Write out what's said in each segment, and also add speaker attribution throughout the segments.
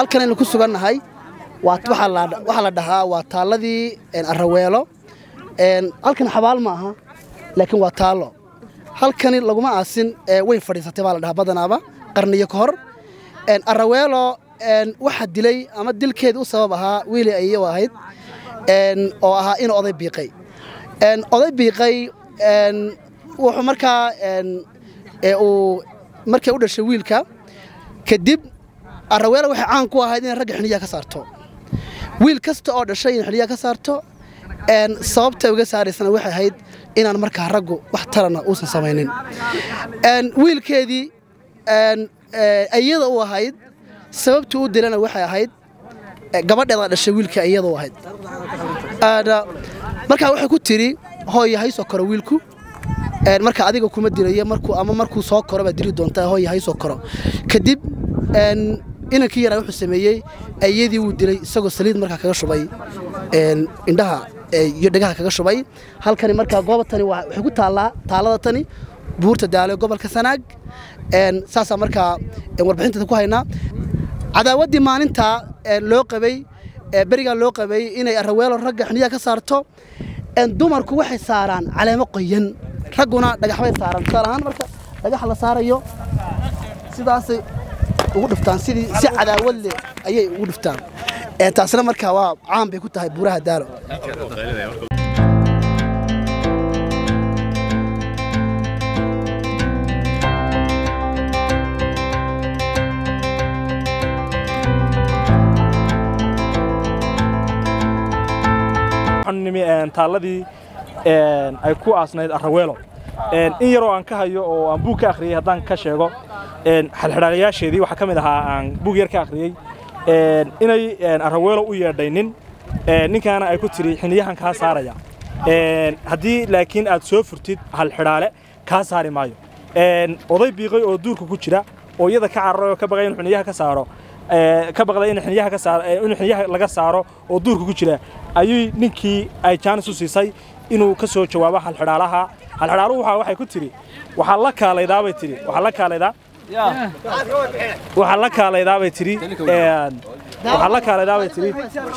Speaker 1: halkan aynu ku sugannahay waxaa la dhahaa waa taalladii araweelo halkan xabaal ma aha laakiin waa taallo halkani laguma aasin way fadhiisatay baa la dhahaa badanaaba qarniyo ka hor araweelo waxaa dilay ama dilkeeda u sabab ahaa wiili ayo ahayd oo ahaa inuu oday biiqay oday biiqay wuxuu markaa uu markay u dhashay wiilka kadib araweelo waxay caan ku ahayd inay ragga xiniyaha ka saarto wiil kasta oo dhashay in xiniyaha ka saarto sababtay uga saaraysana waxay ahayd inaan markaa raggu wax talana uusan samaynin wiilkeedii iyada u ahayd sababtii u dilana waxay ahayd gabadheeda dhashay wiilka iyada u ahayd markaa waxay ku tidhi hooya haysoo koro wiilku marka adiga kuma dilayo ama markuu soo koro baad dili doontaa hooya haysoo koro kadib inankii yaraa wuxuu sameeyey ayadii wuu dilay isagoo saliid markaa kaga shubay indhaha iyo dhegaha kaga shubay halkani markaa goobatani waxay ku taallaa taalada tani buurta daalo gobolka sanaag saasaa markaa warbixinteeda ku haynaa cadaawaddii maalintaa loo qabay berigaa loo qabay inay araweelo ragga xiniyaha ka saarto dumarku waxay saaraan caleemo qoyan ragguna dhagaxbay saaraan tusaale ahaan marka dhagaxa la saarayo sidaasay ugu dhiftaan sidii si cadaawad leh ayay ugu dhiftaan taasna markaa waa caan bay ku tahay buuraha daalo
Speaker 2: taalladii ay ku aasnayd araweelo in yaroo aan ka hayo oo aan buug ka akhriyey haddaan ka sheego xalxidhaalayaasheedii waxaa ka mid ahaa aan buug yar ka akhriyey inay araweelo u yeedhay nin ninkaana ay ku tidhi xiniyahan kaa saaraya haddii laakiin aad soo furtid halxidhaale kaa saari maayo oday biiqay oo duurka ku jira oo iyada ka cararay oo ka baqay in xiniyaha ka saaro ka baqday in xiniyaha ka saaro in xiniyaha laga saaro oo duurka ku jira ayuu ninkii ay jaanis u siisay inuu ka soo jawaabo halxidhaalaha halxidhaaluhu waxa waxay ku tidhi waxaa la kaalaydaa bay tidhi waxaa la kaalaydaa waxaa la kaalaydaa bay tidhi waxaa la kaalaydaa bay tidhi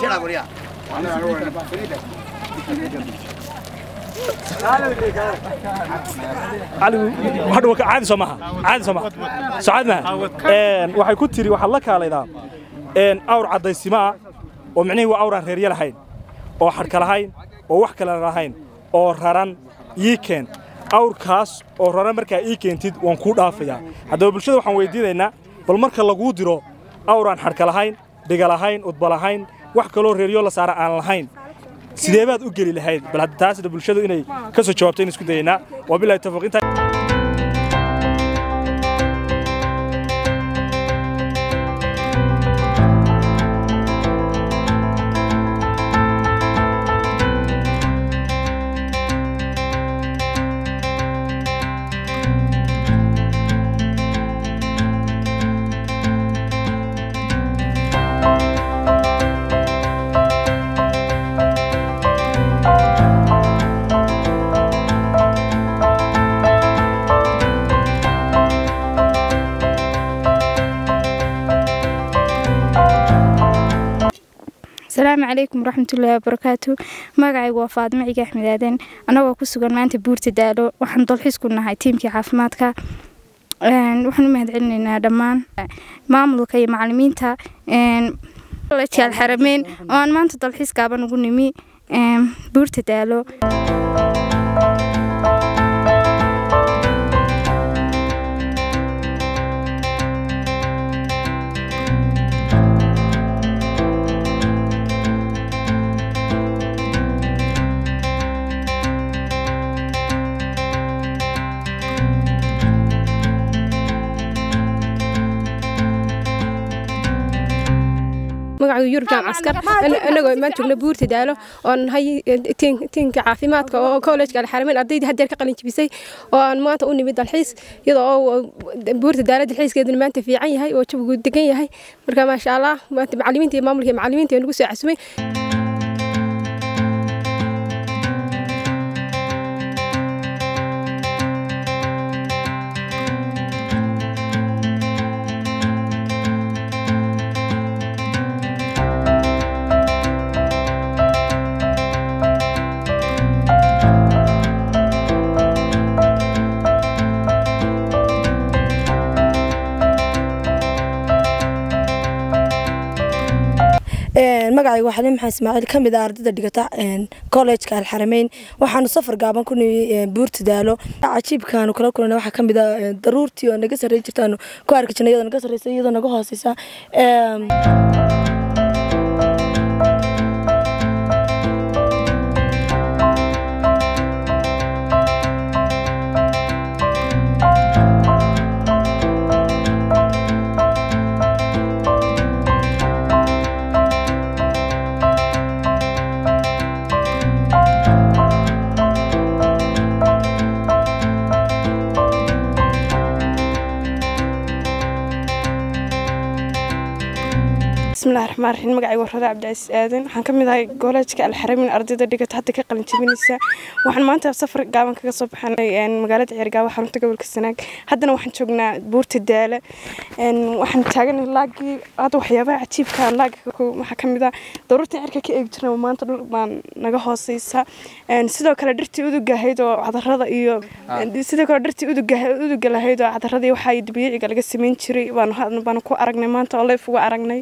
Speaker 2: caadi soo maha caadi soo maha socad maha waxay ku tiri waxaad la kaalaydaa awr caddaysimo ah oo micnihii waa awraan reerya lahayn oo xadhka lahayn oo wax kale lahayn oo raran ii keen awrkaas oo raran markaa ii keentid waan kuu dhaafayaa haddaba bulshada waxaan weydiinaynaa bal marka laguu diro awraan xadhka lahayn dhiga lahayn udba lahayn wax kaloo reeryo la saara aan lahayn sidee baad u geli lahayd bal hadda taasna bulshadu inay ka soo jawaabto in isku dayaynaa waa bilahi tawfiiq intaa
Speaker 3: asalaamu calaykum waraxmatullaahi wabarakaatu magacaygu waa faadimo ciga axmed aaden annagoo ku sugan maanta buurta daalo waxaan dalxiis ku nahay tiimkii caafimaadka waxaan u mahad celinaynaa dhammaan maamulka iyo macalimiinta jaal xarameyn oo aan maanta dalxiis gaaban ugu nimi buurta daalo
Speaker 4: magacu yurubjaan caskar anagoo imaan joogna buurta daalo oo nahay tiinka caafimaadka oo kollejka alxarameyn ardaydii haddeer ka qalin jibisay oo aan maanta u nimid dalxiis iyadoo oo buurta daalo dalxiiskeeduna maanta fiican yahay oo jawigu degan yahay marka maasha allah maanta macalimiinta iyo maamulka iyo macalimiinta nagu soo casumay
Speaker 5: magacayga waa xaliim maxamed ismaaciil ka mid ah ardayda dhigata kollejka alxarameyn waxaanu safar gaaban ku nimi buurta daalo cajiibkaanu kala kulana waxaa ka mid ah daruurtii oo naga sarreyn jirtaanu ku arki jirnay iyadoo naga sarreysa iyadoo naga hooseysa
Speaker 6: bismillahi raxmaan raxiim magacayga warrada cabdicasiis aadan waxaan ka mid ahay goolajka alxaramin ardayda dhigata hadda ka qalin jabinaysa waxaan maanta safar gaaban kaga soo baxanay magaalada ceergaabo xarunta gobolka sanaag haddana waxaan joognaa buurta daala waxaan taaganay laagii hadda waxyaabaha cajiibka laaga waxaa ka mid ah daruurta cirka ka eegi jirna maanta dhul baan naga hooseysa sidoo kale dhirtii uduga ahayd oo cadarada iyo sidoo kale dhirtii uduga lahayd oo cadarada iyo waxaa dabiiciga laga sameyn jiray baanu ku aragnay maanta oo leef uga aragnay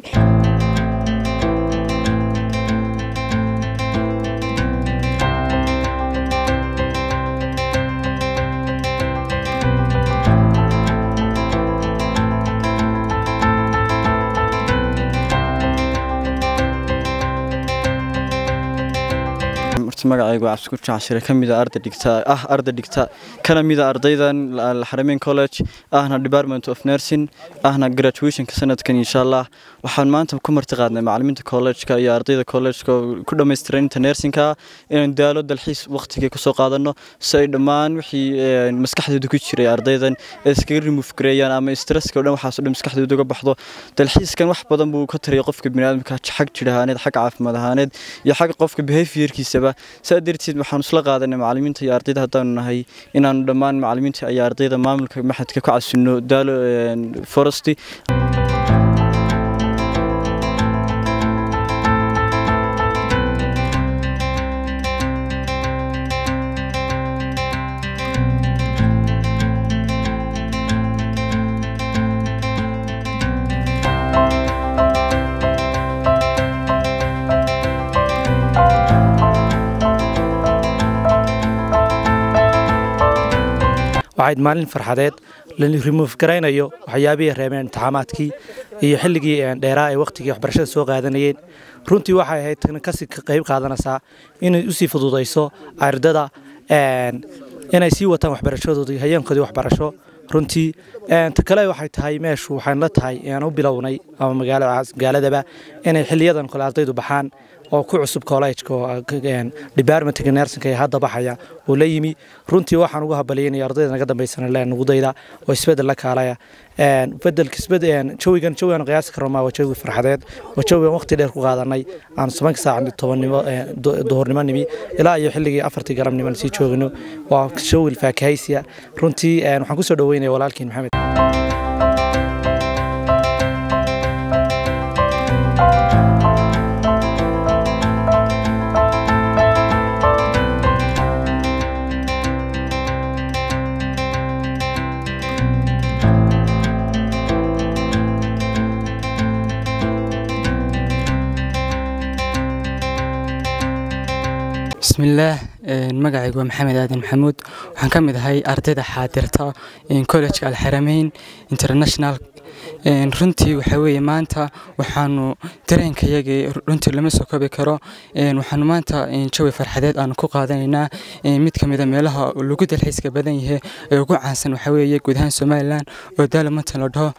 Speaker 7: magacaygu waa cabsikuur jacshire ka mida arda dhigta ah arda dhigta kana mida ardaydan alxarameyn college ahna department of nursing ahna graduationka sanadkan insha allah waxaan maanta ku marti qaadnay macalimiinta collegeka iyo ardayda collegeka ku dhammaystiran inta nursingka inaan daalo dalxiis waqtigii kusoo qaadano si ay dhammaan wixii maskaxdooda ku jiray ardaydan ay iskaga remove gareeyaan ama stresska o dhan waxaasoo dhan maskaxdooda uga baxdo dalxiiskan wax badan buu ka taraya qofka biniaadamka xag jir ahaaneed xag caafimaad ahaaneed iyo xag qofka behaviorkiisaba saa darteed waxaanu isla qaadanay macalimiinta iyo ardayda haddaanu nahay inaanu dhammaan macalimiinta iyo ardayda maamulka maxadka ku casinno daalo foresti
Speaker 2: waxayd maalin farxadeed la remove garaynayo waxyaabihii reebeen imtixaamaadkii iyo xilligii dheeraa ee wakhtigii waxbarashada soo qaadanayeen runtii waxay ahayd tana kasii qayb qaadanaysaa inay usii fududayso ardada inay sii wataan waxbarashadoodii hayeenkoodii waxbarasho runtii ta kale waxay tahay meeshu waxaan la tahay aan u bilownay ama magaaladaba inay xiliyadan kale ardaydu baxaan oo ku cusub collejka oo departmentka nersinka ee hadda baxaya oo la yimi runtii waxaan ugu habaliyanaya ardayda naga dambaysana leen nugudayda oo isbedel la kaalaya bedelka isbedel jawigan jawigan qiyaasi karo maa waa jawi farxadeed waa jawigan waqti dheer ku qaadanay aan tobanka saac tobannimo duhurnimo nimi ilaa iyo xilligii afartii galabnimo sii joogino waa jawi faakahaysiya runtii waxaan kusoo dhaweynaya walaalkiin maxamed
Speaker 8: bismillaah magacaygu waa maxamed aadan maxamuud waxaan ka mid ahay ardayda xaadirta collejka alxarameyn international runtii waxaa weeye maanta waxaanu dareenkayagii runtii lama soo koobi karo waxaanu maanta jawi farxadeed aanu ku qaadanaynaa mid ka mida meelaha lagu dalxiiska badan yahay ee ugu caansan waxaa weeye guud ahaan somalilan oo daalamantan la dhaho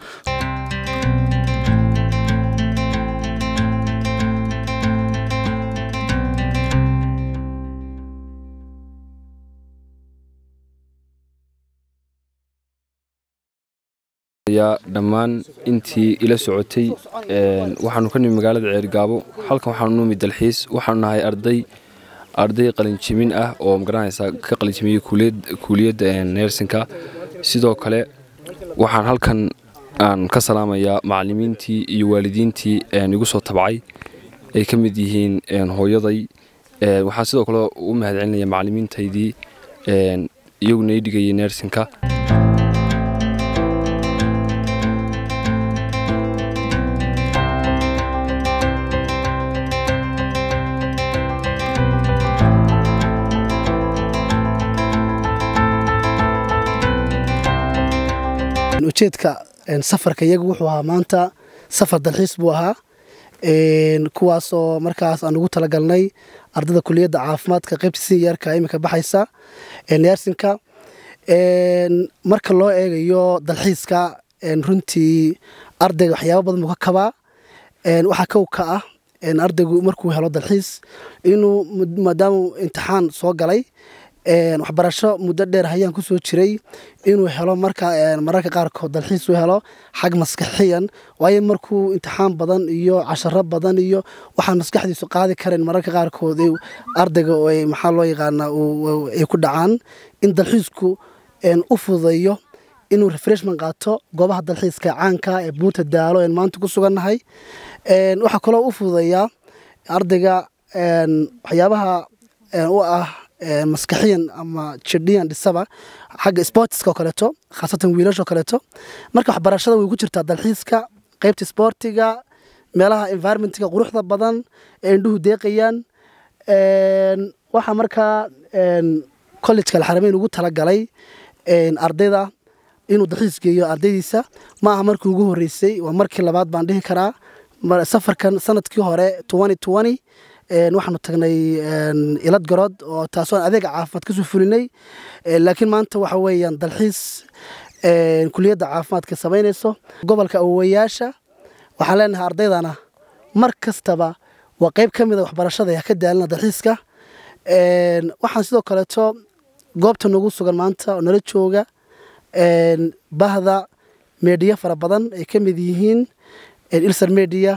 Speaker 9: dhammaan intii ila socotay waxaanu ka nimi magaalada ceergaabo halkan waxaanu numi dalxiis waxaanu nahay arday arday qalinjimin ah oo magaranaysa ka qalinjimiyey kuuliyadda neersinka sidoo kale waxaan halkan aan ka salaamayaa macalimiintii iyo waalidiintii igu soo tabcay ay ka mid yihiin hooyaday waxaan sidoo kale u mahadcelinaya macalimiintaydii iyaguna ii dhigayay neersinka
Speaker 1: ujeedka safarka iyagu wuxuu ahaa maanta safar dalxiis buu ahaa kuwaasoo markaas aan ugu talagalnay ardayda kuliyadda caafimaadka qaybta sinyeerka iminka baxaysa neersinka marka loo eegayo dalxiiska runtii ardayga waxyaaba badan buu ka kabaa waxaa kow ka ah ardaygu markuu helo dalxiis inuu maadaamuu imtixaan soo galay waxbarasho muddo dheer hayaan kusoo jiray inuu helo mararka qaarkood dalxiis u helo xag maskaxiyan waayo markuu imtixaan badan iyo casharo badan iyo waxaan maskaxdiisu qaadi karayn mararka qaarkood ardayga maxaa loo yaqaanaa ay ku dhacaan in dalxiisku u fududeeyo inuu refreshment qaato goobaha dalxiiska caanka ee buurta daalo een maanta ku sugannahay waxaa kaloo u fududeeyaa ardayga waxyaabaha u ah maskaxiyan ama jidhiyan dhisaba xagga sportiska oo kaleeto khaasatan wiilashoo kaleeto marka waxbarashada way ku jirtaa dalxiiska qaybta sportiga meelaha environmentiga quruxda badan ee indhuhu deeqayaan waxaa markaa collejka alxarameyn ugu talagalay ardayda inuu dalxiis geeyo ardaydiisa ma aha markii ugu horreysay waa markii labaad baan dhihi karaa safarkan sanadkii hore waxaanu tagnay ilad garood oo taasoo adeega caafimaad kasoo fulinay laakiin maanta waxa weeyaan dalxiis kuliyadda caafimaadka samaynayso gobolka awowayaasha waxaan leenahay ardaydana mar kastaba waa qayb ka mida waxbarashada ha ka daalina dalxiiska waxaan sidoo kaleeto goobta nagu sugan maanta oo nala jooga bahda meediya fara badan ay ka mid yihiin ilsar media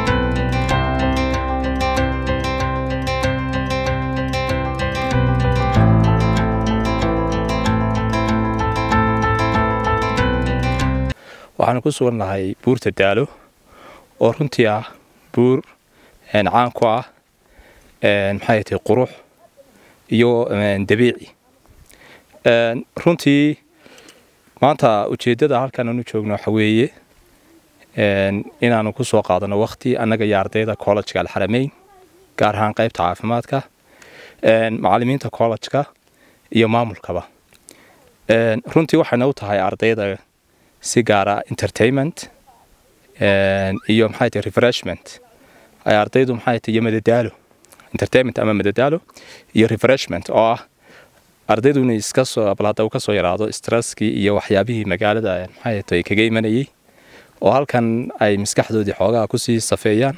Speaker 10: waxaanu ku sugan nahay buurta daalo oo runtii ah buur caan ku ah maxay tahay qurux iyo dabiici runtii maanta ujeeddada halkan aanu joogno waxa weeye inaanu ku soo qaadano wakti annaga iyo ardayda kollejka alxarameyn gaar ahaan qaybta caafimaadka macallimiinta kollejka iyo maamulkaba runtii waxayna u tahay ardayda si gaara entertainment iyo maxay tahay refreshment ay ardaydu maxay tahay iyo madadaalo entertainment ama madadaalo iyo refreshment oo ah ardaydu inay iska soo balada uu ka soo yaraado stresskii iyo waxyaabihii magaalada maxay tahay kaga imanayay oo halkan ay maskaxdoodii xoogaa kusii safeeyaan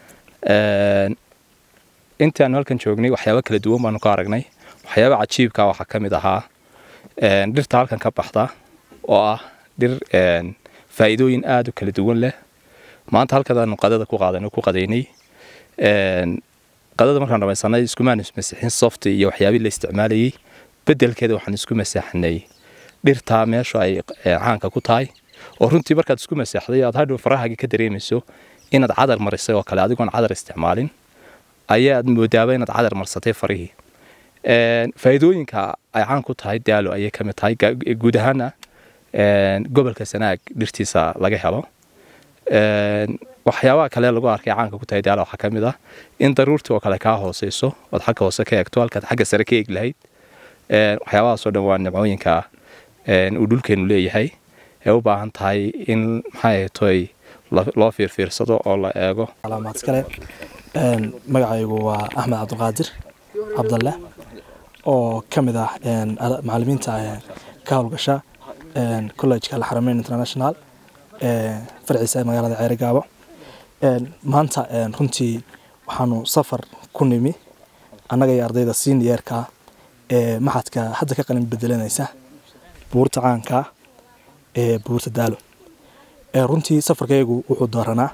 Speaker 10: intii aanu halkan joognay waxyaabo kala duwan baanu ka aragnay waxyaaba cajiibka waxaa ka mid ahaa dhirta halkan ka baxda oo ah dhir faa'iidooyin aada u kala duwan leh maanta halkadaanu qadada ku qaadan ku qadaynay qadada markaan dhamaysanay iskumaanu masixin soft iyo waxyaabihii la isticmaalayay bedelkeeda waxaan isku masaxnay dhirtaa meesha ay caanka ku tahay oo runtii markaad isku masaxday aad hadhow farahaagii ka dareemayso inaad cadar marisay oo kale adigoon cadar isticmaalin ayaad moodaaba inaad cadar marsatay farihii faa'iidooyinka ay caan ku tahay daalo ayay ka mid tahay guud ahaana gobolka sanaag dhirtiisa laga helo waxyaabaha kale lagu arkay caanka ku tahay daalo waxaa ka mid ah in daruurtii oo kale kaa hooseyso ood xagga hoose ka eegto halkaad xagga sare ka eegi lahayd waxyaabahaasoo dhan waa nimcooyinka uu dhulkeenu leeyahay ee u baahan tahay in maxay toy loo fiirfiirsado oo la eego
Speaker 2: calaamaadkale magacaygu waa axmed cabdiqaadir cabdalle oo ka mid ah macalimiinta ka howlgasha collejka alxarameyn international farciisa magaalada ceerigaabo maanta runtii waxaanu safar ku nimi annaga iyo ardayda seniorka ee maxadka hadda ka qalin bedelanaysa buurta caanka ee buurta daalo runtii safarkaygu wuxuu dooranaa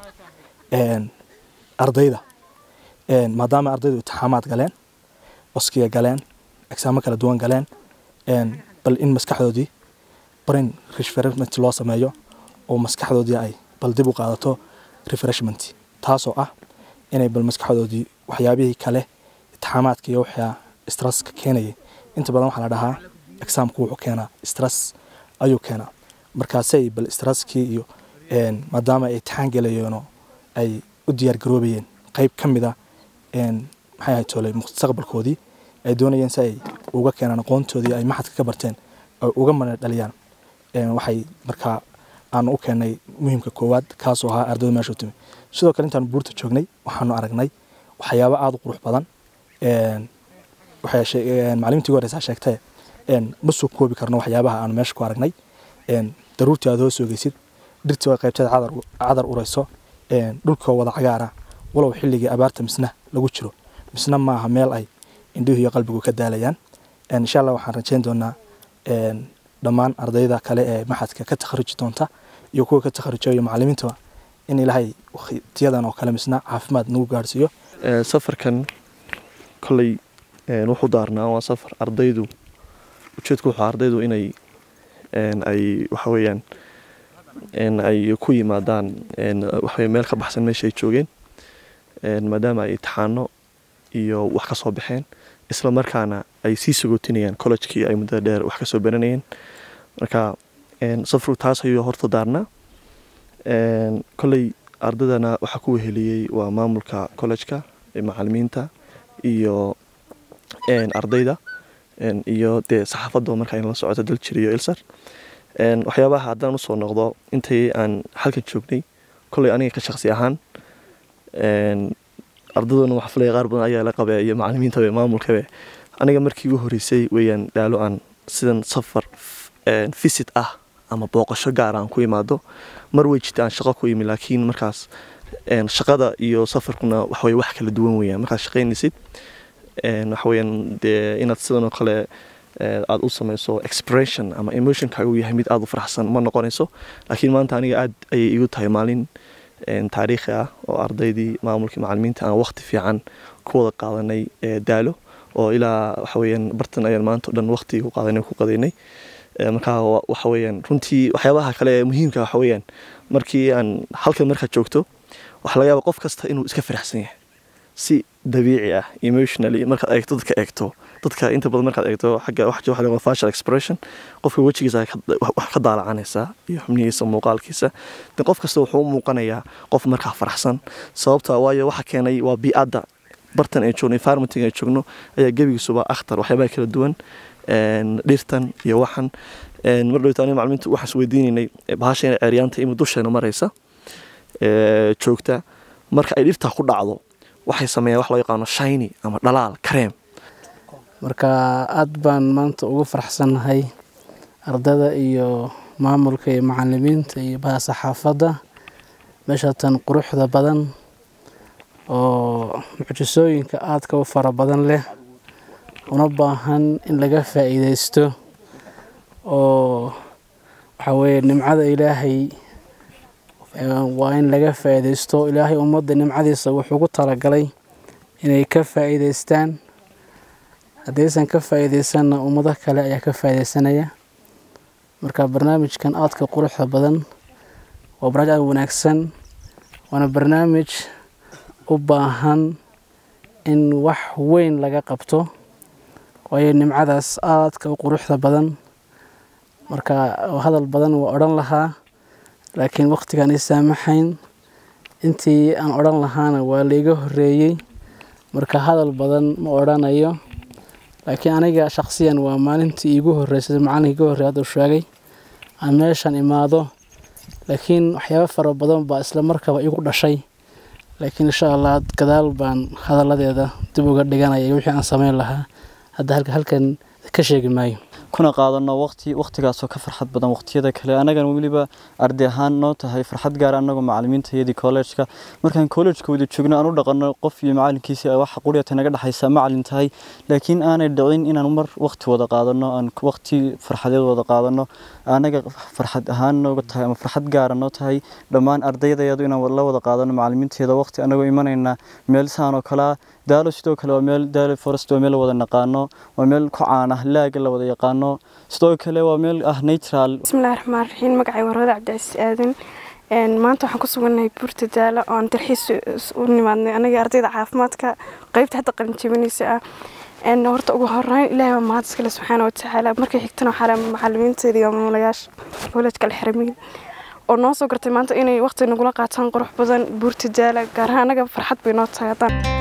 Speaker 2: ardayda maadaama ardaydu itixaamaad galeen oskiya galeen egsaamo kala duwan galeen bal in maskaxdoodii brain refreshment loo sameeyo oo maskaxdoodii ay bal dib u qaadato refreshment taasoo ah inay bal maskaxdoodii waxyaabihii kale itixaamaadka iyo waxyaa stresska keenayay inta badan waxaa la dhahaa exaamku wuxuu keenaa stress ayuu keenaa markaasay bal stresskii iyo maadaama ay itixaan gelayeenoo ay u diyaar garoobayeen qayb ka mid a maxay ahayd toolay mustaqbalkoodii ay doonayeen si ay uga keenaan aqoontoodii ay maxadka ka barteen ay uga mana dhaliyaan waxay markaa aanu u keennay muhiimka koowaad kaasoo ahaa ardayda meesha u timi sidoo kale intaanu buurta joognay waxaanu aragnay waxyaabo aada u qurux badan macalimintii ugu horeysaa sheegtee ma soo koobi karno waxyaabaha aanu meesha ku aragnay daruurtii aad hoos ogeysid dhirtii waa qaybteed cadar ureyso dhulkoo wada cagaara walow xilligii abaarta misna lagu jiro misna maaha meel ay indhihu iyo qalbigu ka daalayaan insha allah waxaan rajeyn doonaa dhammaan ardayda kale ee maxadka ka takharuji doonta iyo kuwa ka takharujaya macalimiintaba in ilaahay waqtiyadan oo kale misna caafimaad nagu gaarhsiiyo
Speaker 11: safarkan kolley wuxuu daarnaa waa safar ardaydu ujeedku wuxuu ardaydu inay ay waxa weeyaan ay ku yimaadaan waxaweye meel ka baxsan meesha ay joogeen maadaama ay imtixaano iyo wax ka soo baxeen isla markaana ay sii sagootinayaan collejkii ay muddada dheer wax kasoo baranayeen marka safarku taas ayuu horta daarnaa kolley ardaydana waxaa ku weheliyey waa maamulka collejka macalimiinta iyo ardayda iyo dee saxaafadda markaa in la socoto daljir iyo ilsar waxyaabaha haddaan usoo noqdo intii aan halkan joognay kolley aniga ka shaqsi ahaan ardayduna waxa filaya qaar badan ayaa la qabee iyo macalimiintabe maamulkabe aniga markii ugu horeysay weeyaan dhaalo aan sidan safar visit ah ama booqasho gaar aan ku imaado mar wey jirta aan shaqo ku imi laakiin markaas shaqada iyo safarkuna waxaweye wax kala duwan weeyaan markaad shaqaynaysid waxaweyaan dee inaad sidan oo kale aada u samayso expression ama emotionkaaga uu yahay mid aada u faraxsan ma noqonayso laakiin maanta aniga aad ayay igu tahay maalin taariikhi ah oo ardaydii maamulkii macalimiinta aan waqti fiican ku wada qaadanay daalo oo ilaa waxaweyaan bartan ayaan maanta o dhan waqti ku qaadanay ku qadaynay markaa waxaweyaan runtii waxyaabaha kale ee muhiimka waxaweyaan markii aan halkan markaad joogto waxaa laga yaaba qof kasta inuu iska faraxsan yahay si dabiici ah emotionally markaad eegto dadka eegto dadka inta badan markaad eegto xagga waxa waxa laga facial expression qofka wejigiisa wax ka daalacanaysa iyo xubnihiisa muuqaalkiisa de qof kasta wuxuu u muuqanayaa qof markaa faraxsan sababta waayo waxa keenay waa bii'adda bartan ay joogno environmenting ay joogno ayaa gebigiisuba akhtar waxyaabaha kala duwan dhirtan iyo waxan mar dhowta aniga macalimiinta waxaan is weydiinaynay bahasha inay ceeryaanta imi dusheena maraysa joogta marka ay dhirtaa ku dhacdo waxay sameeyaan wax loo yaqaano shiny ama dhalaal kareem
Speaker 12: marka aad baan maanta ugu faraxsannahay ardada iyo maamulka iyo macalimiinta iyo baha saxaafadda meeshatan quruxda badan oo mucjisooyinka aadka u fara badan leh una baahan in laga faa'iidaysto oo waxaa weeye nimcada ilaahay waa in laga faa'iidaysto ilaahay ummadda nimcadiisa wuxuu ku talagalay inay ka faa'iidaystaan haddaysan ka faa'iidaysanna ummado kale ayaa ka faa'iidaysanaya marka barnaamijkan aadka quruxda badan waa barnaamij aad wanaagsan waana barnaamij u baahan in wax weyn laga qabto waayo nimcadaas aadka u quruxda badan marka hadal badan waa odhan lahaa laakiin waqtigaan ii saamaxayn intii aan odhan lahaana waa laiga horreeyey marka hadal badan ma odhanayo laakiin aniga shakhsiyan waa maalintii iigu horreysay macallinka iga horrey hadda u sheegay aan meeshan imaado laakiin waxyaabo fara badan baa isla markaba igu dhashay laakiin insha allah gadaal baan hadalladeeda dib uga dhiganaya wixii aan samayn lahaa hadda halkan ka sheegi maayo
Speaker 7: kuna qaadano waqti waqtigaasoo ka farxad badan waqtiyada kale anagana weliba arday ahaan noo tahay farxad gaar anagoo macalimiintayadii kollejka markaan kollejka wada joogno aan u dhaqano qof iyo macalinkiisa waxa quriyata naga dhexaysa macalin tahay laakiin aanay dhicin inaan mar waqti wada qaadano aan waqti farxadeed wada qaadano anaga farxad ahaan nooga tahay ama farxad gaara noo tahay dhammaan ardaydayadu inaan la wada qaadano macalimiinteeda waqti anagoo imanayna meel saan oo kalea daalo sidoo kale waa meel daalo forest waa meel la wada naqaano waa meel ku caan ah laaga la wada yaqaano sidoo kale waa meel ah natural
Speaker 6: bismillahi raxmaan raxiim magacay warwada cabdicasiis aadan maanta waxaan ku sugannahay buurta daalo oo aan dalxiis u nimaadnay anaga ardayda caafimaadka qeybta hadda qalinjabinaysa ah horta ugu horeyn ilaahay waa mahad iskale subxaana watacaala markay xigtana waxaa leh macalimiinteeda iyo maamulayaasha koolejka alxaramiin oo noo soo gartay maanta inay waqti nagula qaataan qurux badan buurta daala gaar ahaan anaga farxad bay noo tahay haddaan